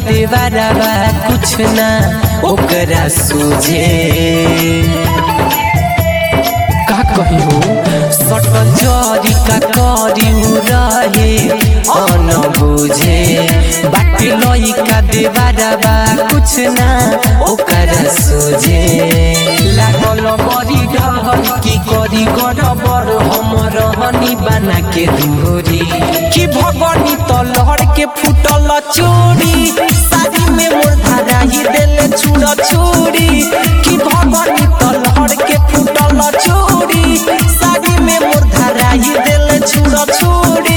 देवरवा कुछ ना ओकरा सूझे का कही हो सटल जरी का करी रहे अन बुझे बाटे लइका देवरवा कुछ ना ओकरा सूझे लागल बड़ी डर की करी गड़बड़ हम रहनी बना के दूरी कि भगनी तलहर के फुटल चोरी साड़ी में मोर धारा ही देले छुड़ छोरी कि भगनी तलहर के फुटल चोरी साड़ी में मोर धारा ही देले छुड़ छोरी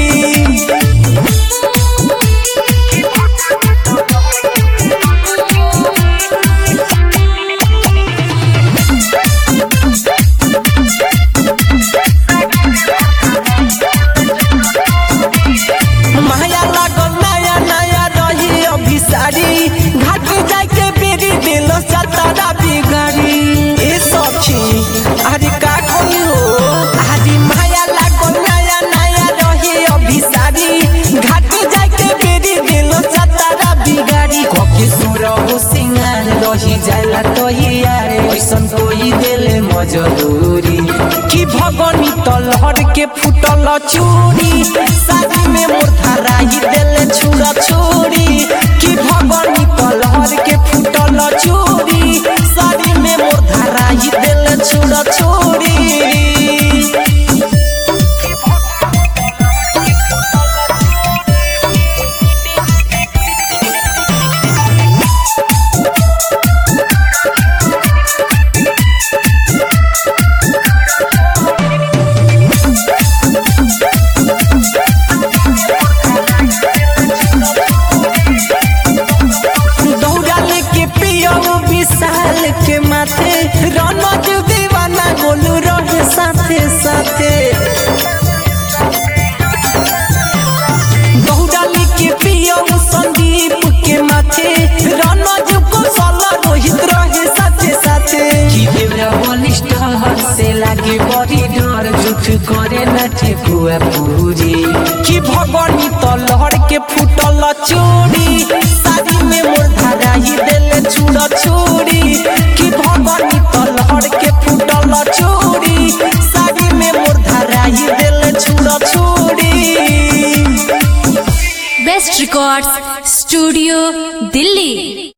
माया लागल नया नया रही अभी सारी घाट जाके बेरी दिल सतारा बिगाड़ी ए सखी अरे का कही हो अरे माया लागल नया नया रही अभी सारी घाट जाके बेरी दिल सतारा बिगाड़ी कके सुर हो सिंगार रही जाला तो यार ऐसन कोई देले मजदूरी कि भगनी तलहर के फुटल चूड़ी शादी में मोर धारा ही देले छुड़ा छोड़ी कि भगनी तलहर के फुटल चूड़ी शादी में मोर धारा ही देले छुड़ा छोड़ी दौड़ा लेके पियऊ विशाल के माथे रनज दीवाना गोलू रहे साथे साथे दौड़ा लेके पियऊ संदीप के माथे रनज कुशल रोहित रहे साथे साथे की देवरा बलिष्ठ से लागे बड़ी डर जुठ करे न ठेकुआ पूरी कि भगनी तलहर के फुटल चोरी शादी में मोर धारा ही देले छुड़ छोरी कि भगनी तलहर के फुटल चोरी शादी में मोर धारा ही देले छुड़ छोरी बेस्ट रिकॉर्ड्स स्टूडियो दिल्ली